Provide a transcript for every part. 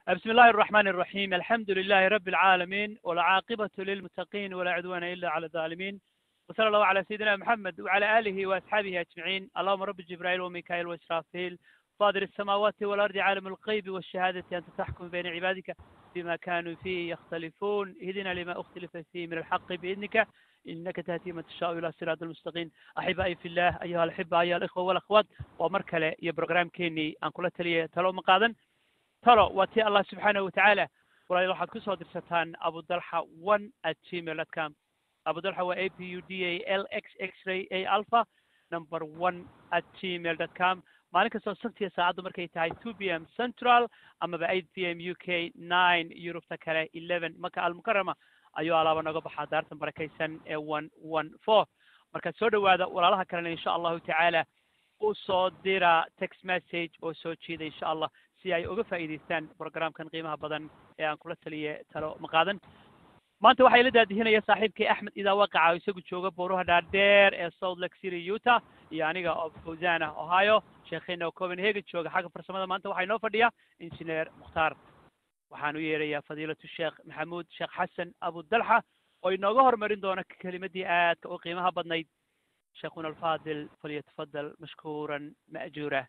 بسم الله الرحمن الرحيم الحمد لله رب العالمين والعاقبة للمتقين ولا عدوان إلا على الظالمين وصلى الله على سيدنا محمد وعلى آله وأصحابه أجمعين اللهم رب جبرائيل وميكائيل وإسرافيل فاضل السماوات والأرض عالم الغيب والشهادة أنت تحكم بين عبادك بما كانوا فيه يختلفون اهدنا لما اختلف فيه من الحق بإذنك إنك تهدي من تشاء إلى صراط المستقيم أحبائي في الله أيها الأحبة أيها الإخوة والأخوات ومركلة يا بروجرام كيني أن كل تلية تلو مقادا talo waa tii allah subxaanahu watacaala walaal waxaad ku soo dirsataan abudalxa one at gmail dot com abudalxa waa a p u d a l x x ray a alpha number one at gmail dot com maalin kastoo sabtiya saacaddu markay tahay two p m central amaba eight p m u k nine yurubta kale eleven maka almukarama ayuu alaaba noga baxaa daartan barakaysan ee one one four marka soo dhowaada walaalaha kalena insha allahu tacaala u soo dira text message oo soo jeeda insha allah si ay uga faa'iidaystaan programkan qiimaha badan ee aan kula taliye talo maqaadan maanta waxaa ila daadihinaya saaxiibkay axmed idaa waqaca oo isagu jooga booruha dhaadheer ee south lake city utah iyo aniga oo fawzana ohio sheekheena oo copenhagen jooga xagga farsamada maanta waxaa inoo fadhiya injineer mukhtaar waxaan u yeerayaa fadiilatu sheekh maxamuud sheekh xasan abudalxa oo inooga horumarin doona kelimadii aadka u qiimaha badnayd sheekhuna alfaadil falyatafadal mashkuuran ma'juura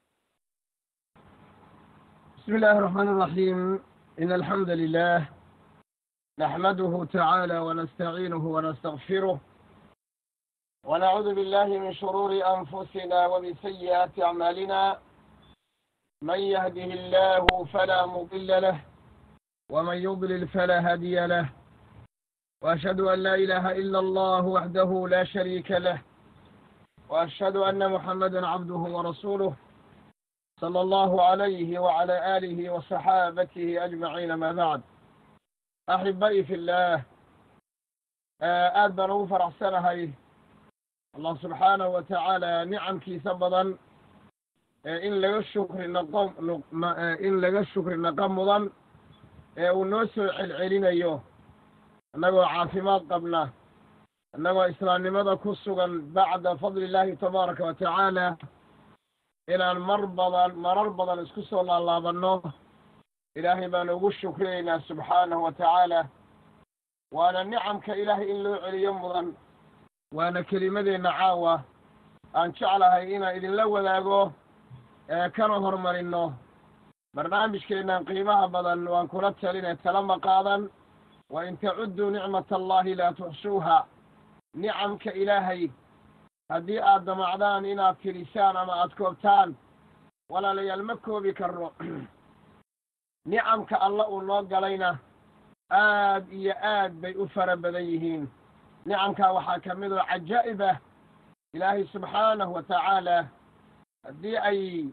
بسم الله الرحمن الرحيم إن الحمد لله نحمده تعالى ونستعينه ونستغفره ونعوذ بالله من شرور أنفسنا ومن سيئات أعمالنا من يهده الله فلا مضل له ومن يضلل فلا هادي له وأشهد أن لا إله إلا الله وحده لا شريك له وأشهد أن محمدا عبده ورسوله صلى الله عليه وعلى آله وصحابته أجمعين ما بعد أحبائي في الله aad baan ugu faraxsanahay allah subxaanahu wa tacaala nicamkiisa badan in laga shukri naqo in laga shukri naqa mudan ee uu noo soo celcelinayo innagoo caafimaad qabna innagoo islaamnimada ku sugan bacda fadli illaahi tabaaraka wa tacaala inaan mar badan marar badan isku soo laalaabanno ilaahay baan ugu shukriyaynaa subxaanahu wa tacaala waana nicamka ilaahay in loo celiyo mudan waana kelimadeenna caawa aan jeclahay inaan idinla wadaago ee kana horumarinno barnaamijkeennan qiimaha badan waan kula talinee tala ma qaadan wa in tacudduu nicmata allahi laa tuxsuuha nicamka ilaahay haddii aad damacdaan inaad tirisaan ama aad koobtaan walaalayaal ma koobi karno nicamka alla uu noo galayna aad iyo aad bay u fara badan yihiin nicamkaa waxaa ka mid oo cajaa'ib ah ilaahay subxaanahu wa tacaala haddii ay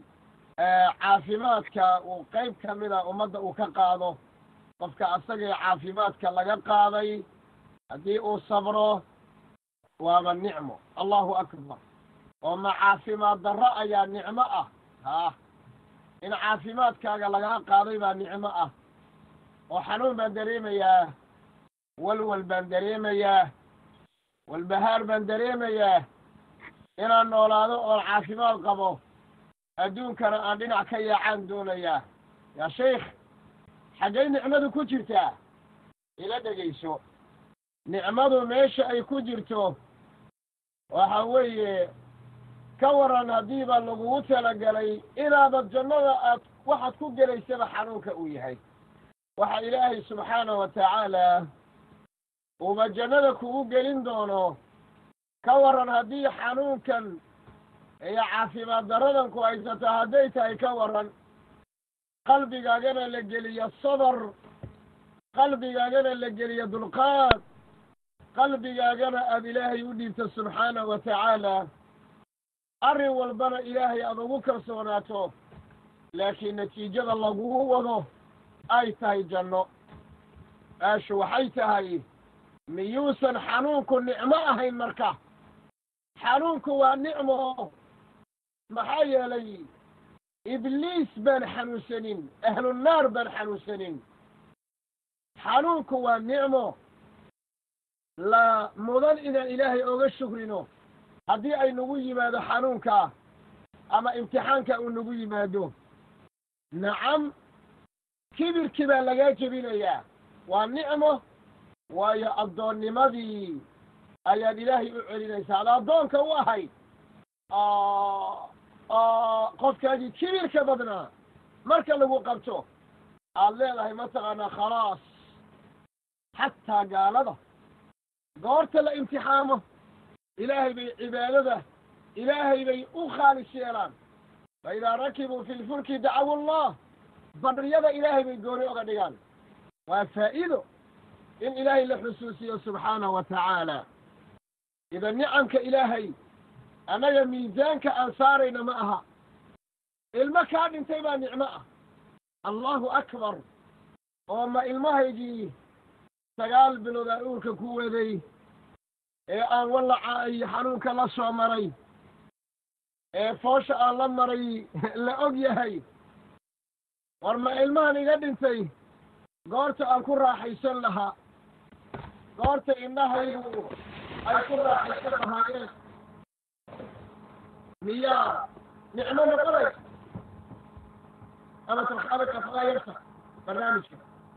caafimaadka uu qayb ka mida ummadda uu ka qaado qofka asagii caafimaadka laga qaaday haddii uu sabro waaba nicmo allahu akbar oo ma caafimaad darro ayaa nicmo ah haa in caafimaadkaaga lagaa qaaday baa nicmo ah oo xanuun baan dareemayaa walwal baan dareemayaa walbahaar baan dareemayaa inaan noolaado oon caafimaad qabo adduunkana aan dhinac ka yaacaan doonayaa yaa shaykh xaggay nicmadu ku jirtaa ila dhegayso nicmadu meesha ay ku jirto waxa weeye ka waran haddiiba lagugu talagalay inaadad jannada aad waxaad ku gelaysaba xanuunka uu yahay waxa ilaahay subxaanahu wa tacaala uuba jannada kugu gelin doono ka waran haddii xanuunkan iyo caafimaad daradan ku haysato hadday tahay ka waran qalbigaagana la geliyo sabar qalbigaagana la geliyo dulqaad qalbigaagana aada ilaahay u dhiibto subxaanahu wa tacaala arrin walbana ilaahay aada ugu kalsoonaato laakiin natiijada lagugu wado ay tahay janno aashu waxay tahay miyuusan xanuunku nicmo ahayn marka xanuunku waa nicmo maxaa yeelay ibliis baan xanuunsanin ahlunaar baan xanuunsanin xanuunku waa nicmo la mudan inaan ilaahay oga shukrino haddii ay nagu yimaado xanuunka ama imtixaanka uu nagu yimaado nacam kibirkii baa lagaa jebinayaa waa nicmo waayo addoonnimadii ayaad ilaahay u celinaysaa ad addoonka u ahayd qofkaagii kibirka badnaa marka lagu qabto aad leedahay mataqaanaa khalaas xataa gaalada goorta la imtixaamo ilaahay bay cibaadada ilaahay bay u khaalis yeelaan fa idaa rakibuu fi lfulki dacawu allah badriyada ilaahay bay gooni oga dhigaan waa faa'iido in ilaahay la xusuusiyo subxaanahu wa tacaala ida nicamka ilaahay annaga miisaanka aan saarayna ma aha ilmo kaa dhintay baa nicmo ah allahu akbar oo ma ilmahaygii sagaal bilood aan uurka ku waday ee aan wallaca iyo xanuunka la soo maray ee foosha aan la maray la og yahay war ma ilmahan iga dhintay goorta aan ku raaxaysan lahaa goorta indhahaygu ay ku raaxaysan lahaayeen miyaa nicmo noqonaysa ama tarxabaka faayarta barnaamijka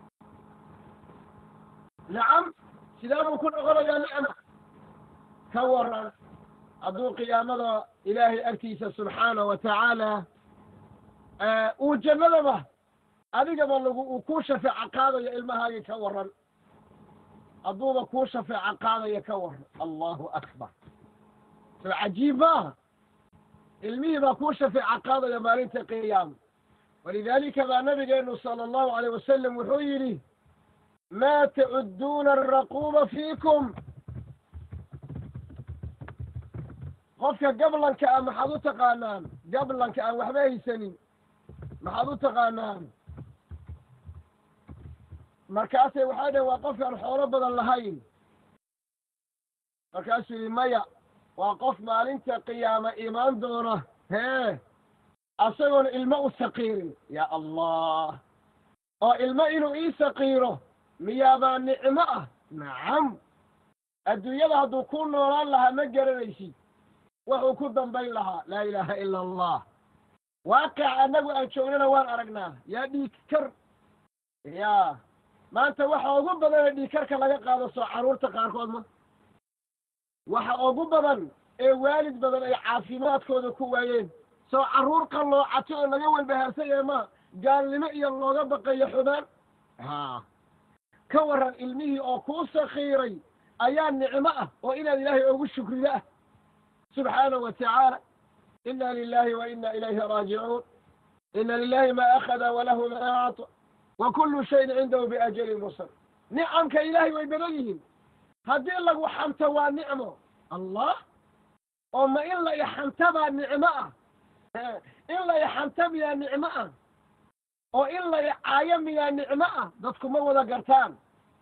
nacam sidaa buu ku noqonayaa nicma ka waran hadduu qiyaamada ilaahay agtiisa subxaana wa tacaala uu jannadaba adigaba lagu uu kuu shafeeco qaadayo ilmahaagii ka waran hadduuba kuu shafeeco qaadayo ka waran allahu akbar soo cajiib maaha ilmihii baa kuu shafeeco qaadaya maalinta qiyaama walidaalika baa nabigeenu sala allahu alayh wasalam wuxuu yidhi maa tacudduuna araquuba fiikum qofka gablanka ah maxaad u taqaanaan gablanka aan waxba haysanin maxaad u taqaanaan markaasay waxay dhaheen waa qofkaan xoolo badan lahayn markaasuu yidhi maya waa qof maalinta qiyaama imaan doona hee asagoona ilmo u saqiirin yaa allah oo ilmo inuu ii saqiiro miyaabaa nicmo ah nacam adduunyada hadduu ku noolaan lahaa ma garanaysid wuxuu ku dambayn lahaa laa ilaaha ila allah waaqic annagu aan joognana waan aragnaa yaa dhiig kar ya maanta waxa ugu badan ee dhiigkarka laga qaado soo carruurta qaarkood ma waxa ugu badan ee waalid badan ay caafimaadkooda ku waayeen soo carruur qalloocato oo laga walbahaarsanyahe ma gaalnimo iyo looga baqayo xubaan ha ka warran ilmihii oo kuu sakiiray ayaa nicmo ah oo inaad ilaahay ugu shukrido ah subxaanahu wa tacaala ina lilahi wa ina ilayhi raajicuun ina lilahi ma akhada walahu ma acطa wa kullu shayin cindahu biajalin musal nicamka ilaahay way badan yihiin haddii lagu xanto waa nicmo allah oo ma in la ixanta baa nicmo ah in la ixanta miyaa nicmo ah oo in la icaayo miyaa nicmo ah dadku ma wada gartaan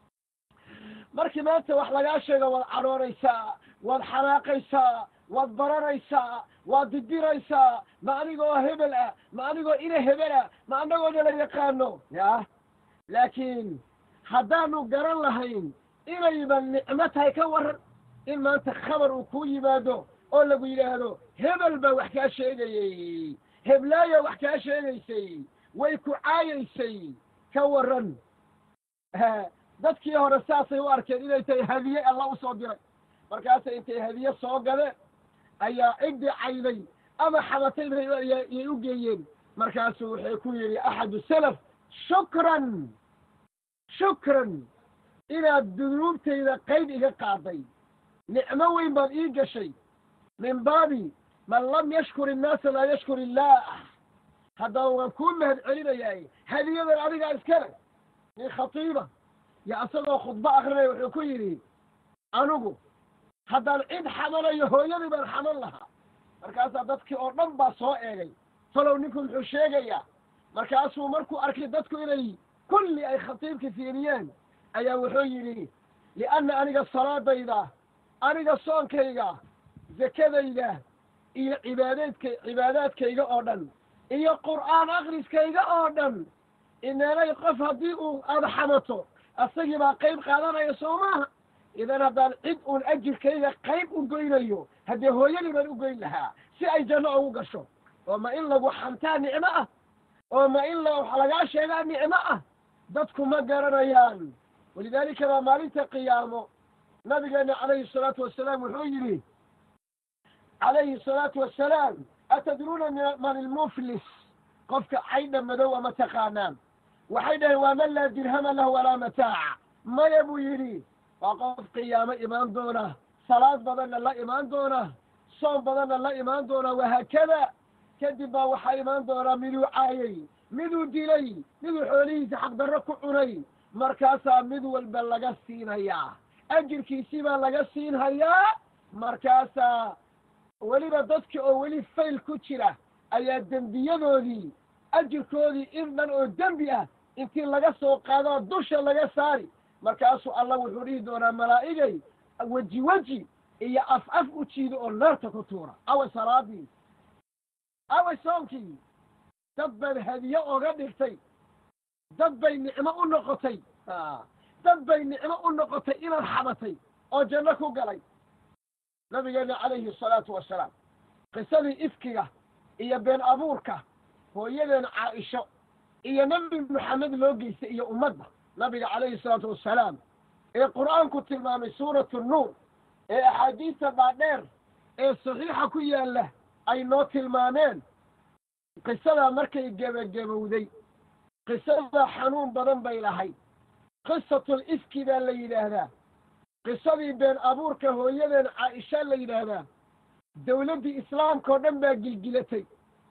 markii maanta wax lagaa sheego waad cadhoonaysaa waad xanaaqaysaa waad baranaysaa waad didiraysaa ma anigoo hebel ah ma anigoo ina hebel ah ma anagooda la yaqaano ya laakiin haddaanu garan lahayn inayba nicmo tahay ka waran in maanta khabar uu ku yimaado oo lagu yidhaahdo hebel baa wax kaa sheegayey heblaayo wax kaa sheegaysay way ku caayaysay ka waran dadkii hore saasay u arkeen inay tahay hadiye alla u soo diray markaasay intay hadiye soo gadeen ayaa ciddi cayday ama xabatay yay u geeyeen markaasuu wuxuu ku yidhi axadu salaf shukran shukran inaad dunuubtayda qayb iga qaaday nicmo weyn baad ii gashay min baabi man lam yashkur innaasa laa yashkur illaah haddaba waan kuu mahad celinayaay hadiyadan adigaa iskale nin khatiiba yo isagoo khudbo akrinaya wuxuu ku yidhi anigu haddaan cid xamanayo hooyadii baan xaman lahaa markaasaa dadkii oo dhan baa soo eegay falow ninku muxuu sheegayaa markaasuu markuu arkay dadku inay kulli ay khatiibka fiiriyeen ayaa wuxuu yidhi lianna aniga salaadayda aniga soonkayga zakadayda iyo cibaadeedka cibaadaadkayga oo dhan iyo qur'aan akriskayga oo dhan inanay qof haddii uu aada xamato asagii baa qayb qaadanaya soo maaha idan haddaan cid uun ajirkayga qayb u goynayo haddee hooyadii baan u goyn lahaa si ay janno ugu gasho oo ma in lagu xantaa nicmo ah oo ma in la wax lagaa sheegaa nicmo ah dadku ma garanayaan walidaalika baa maalinta qiyaamo nabigeena calayhi salaatu wasalaam wuxuu yidhi calayhi salaatu wasalaam atadruuna man ilmuflis qofka caydha madow ama taqaanaan waxay dhaheen waa man laa dirhama lahu walaa mataaca maya buu yidhi waa qof qiyaamo imaan doona salaad badanna la imaan doona soom badanna la imaan doona wahaakada kadib baa waxaa imaan doonaa miduu caayay miduu dilay miduu xoolihiisa xaqdarro ku cunay markaasaa mid walba laga siinayaa ajirkiisii baa laga siinhayaa markaasaa weliba dadka oo weli fayl ku jira ayaa dembiyadoodii ajirkoodii in dhan oo dembi ah intii laga soo qaadoo dusha laga saari markaasuu allah wuxuu dhihi doonaa malaa'igay weji weji iyo af af u jiido oo naarta ku tuura away salaadii away soomkii dad baad hadiye oga dhigtay dad bay nicmo u noqotay dad bay nicmo u noqotay inaad xabatay oo janno ku galay nabigeena calayhi asalaatu wasalaam qisadii ifkiga iyo been abuurka hooyadeen caaisho iyo nebi maxamed loo geystay iyo ummadda nabiga calayhi salaatu wassalaam ee qur'aanku tilmaamay suuratu nuur ee axaadiista dhaadheer ee saxiixa ku yaalla ay noo tilmaameen qisadaa markay gebagabowday qisadaa xanuun badan bay lahayd qisatul ifki baa la yidhaahdaa qisadii been abuurka hooyadeen caaisha la yidhaahdaa dawladdii islaamka oo dhan baa gilgilatay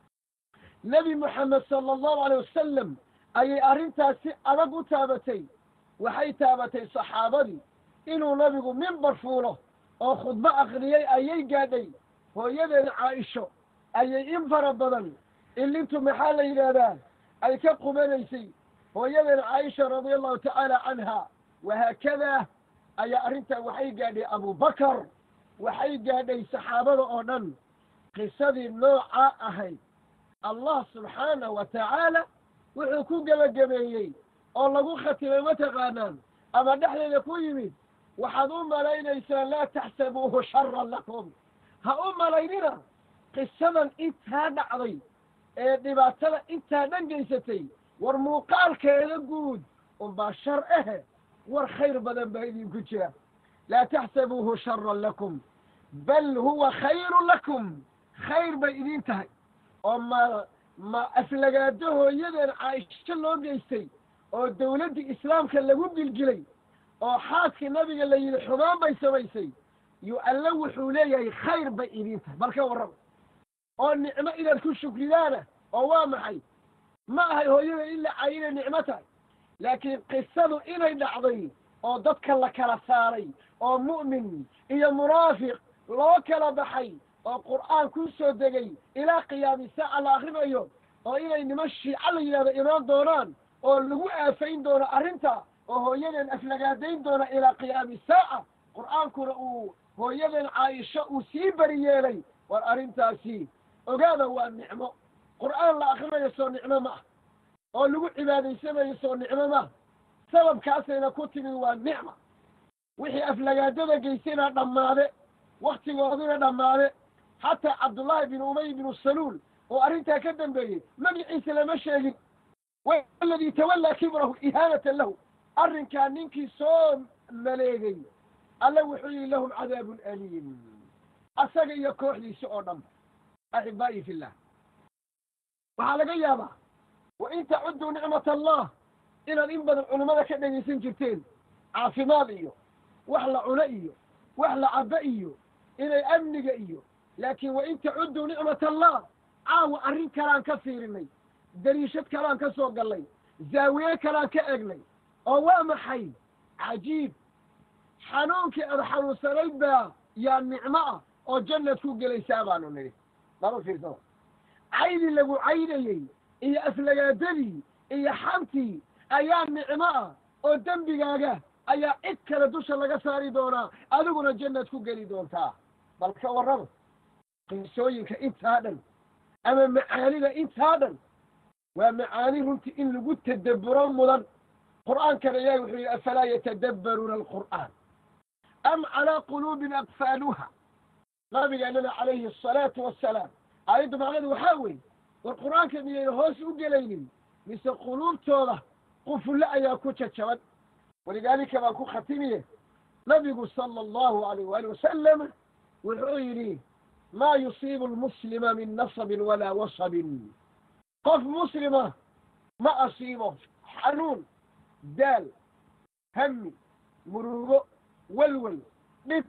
nebi moxamed sala allahu alay wasalam ayay arrintaas si adag u taabatay waxay taabatay saxaabadii inuu nabigu mimbar fuulo oo khudbo akhriyey ayay gaadhay hooyadeen caaisho ayay in fara badan ilintu maxaa la yidhaahdaa ay ka qubanaysay hooyadeen caaisha radia allahu tacaala canha wahaakadaa ayaa arrintaa waxay gaadhay abubakar waxay gaadhay saxaabada oo dhan qisadii noocaa ahayd allah subxaanahu wa tacaala wuxuu ku gebagabeeyey oo lagu khatimay mataqaanaan ama dhexdeeda ku yimid waxaad u malaynaysaan laa taxsabuuhu sharan lakum ha u malaynina qisadan intaa dhacday ee dhibaatada intaa dhan geysatay war muuqaalkeeda guud unbaa shar ahe war khayr badan baa idinku jira laa taxsabuuhu sharan lakum bal huwa khayrun lakum khayr bay idin tahay oo ma ma aflagaado hooyadeen caaisho loo geystay oo dawladdii islaamka lagu gilgilay oo xaaskii nabiga la yidhi xumaan bay samaysay yu alle wuxuu leeyahay khayr bay idin tahay bal ka warrama oo nicmo inaad ku shukridaana oo waa maxay ma ahay hooyada in la cayi inay nicmo tahay laakiin qisadu inay dhacday oo dadka la kala saaray oo mu'min iyo munaafiq loo kala baxay oo qur'aan ku soo degay ilaa qiyaami saaca la akrinayo oo inay niman shiico la yidhahdo imaan doonaan oo lagu aafayn doono arrinta oo hooyadeen aflagaadayn doona ilaa qiyaami saaca qur'aankuna uu hooyadeen caaisho uu sii bari yeelay war arrintaasi ogaada waa nicmo qur'aan la akrinayo soo nicmo ma ah oo lagu cibaadaysanayo soo nicmo ma sababkaasayna ku timi waa nicma wixii aflagaadada geystayna dhammaade waktigooduna dhammaade xataa cabdullaahi bin umay binu saluul oo arrintaa ka dambeeyey magiciisa lama sheegin waladii tawallaa kibrahu ihaanatan lahu arrinkaa ninkii soo maleegay alle wuxuu yihi lahum cadaabun aliim asaga iyo kooxdiisa oo dhanba axibaa'i fillah waxaa laga yaabaa wa in tacudduu nicmat allah inaad in badan culummada ka dhegaysan jirteen caafimaad iyo wax la cuno iyo wax la cabbo iyo inay amniga iyo laakiin wa in tacudduu nicmat allah caawa arrin kalaan ka fiirinay dariishad kalaan ka soo gallay zaawiye kalaan ka egnay oo waa maxay cajiib xanuunkii aad xanuunsanayd baa yaa nicmo ah oo jannad ku gelaysaa baanu nidhi lama fiirsado caydii lagu caydayey iyo aflagaadadii iyo xantii ayaa nicmo ah oo dembigaaga ayaa cid kale dusha laga saari doonaa adiguna jannad ku geli doontaa bal ka warrama qisooyinka intaa dhan ama macaanida intaa dhan waa macaani runtii in lagu tadabburo mudan qur'aankana ilaahi wuxuu yidhi afalaa yatadabbaruuna alqur'aan am calaa quluubin aqfaaluha nabigeennana calayhi asalaatu wassalaam aayaddu macnadu waxaa weeye war qur'aanka miyayna hoos u gelaynin mise quluubtooda qufulle ayaa ku jajaban walidaalika baan ku khatimiye nabigu sala allahu alayh waali wasalam wuxuu yidhi maa yusiibu lmuslima min nasabin walaa wasabin qof muslima ma asiibo xanuun daal hami murugo welwel dhib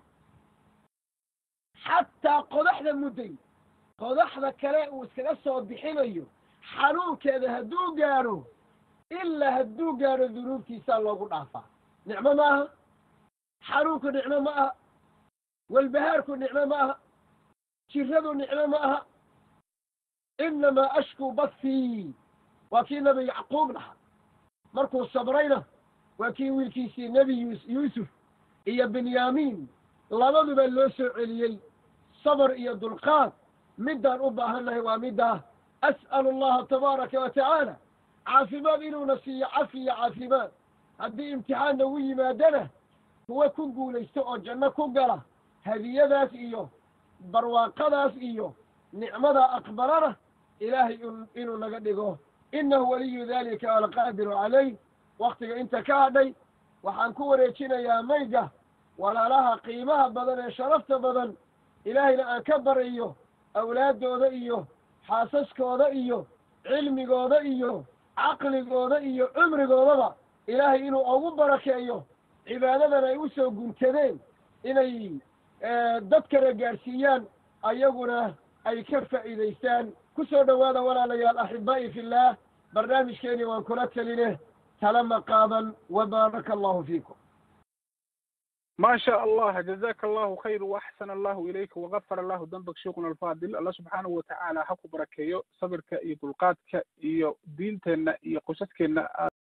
xataa qodaxda mudday qodaxda kale uu iskaga soo bixinayo xanuunkeeda hadduu gaadho ilaa hadduu gaadho dunuubtiisaa loogu dhaafaa nicmo ma aha xanuunku nicmo ma aha walbahaarku nicmo ma aha jiradu nicmo ma aha inamaa ashkuu bathii waa kii nebi yacquub dhaha markuu sabrayna waa kii wiilkiisii nebi yus yuusuf iyo benyaamiin labaduba loo soo celiyey sabr iyo dulqaad middaan u baahannahay waa middaa as'alu allaha tabaaraka wa tacaala caafimaad inuuna siiyo cafi iyo caafimaad haddii imtixaan nagu yimaadana kuwa ku guulaysto oo janno ku gala hadiyadaas iyo barwaaqadaas iyo nicmadaa aqbalana ilaahay inuu naga dhigo innahu waliyu dalika alqaadiru calayh waktiga inta ka hadhay waxaan ku wareejinayaa mayga walaalaha qiimaha badan ee sharafta badan ilaahayna aan ka barayo awlaaddooda iyo xaasaskooda iyo cilmigooda iyo caqligooda iyo cumrigoodaba ilaahay inuu ugu barakeeyo cibaadadan ay u soo guntadeen inay dadkana gaadhsiiyaan ayaguna ay ka faa'iidaystaan ku soo dhowaada walaalayaal axibaa'i fillaah barnaamijkeeni waan kula teline talama qaadan wa baaraka allahu fiikum ما شاء الله جزاك الله خير وأحسن الله إليك وغفر الله ذنبك شيخنا الفاضل الله سبحانه وتعالى حكو بركيو صبرك إيو دلقاتك إيو دينتنا إيو قصتك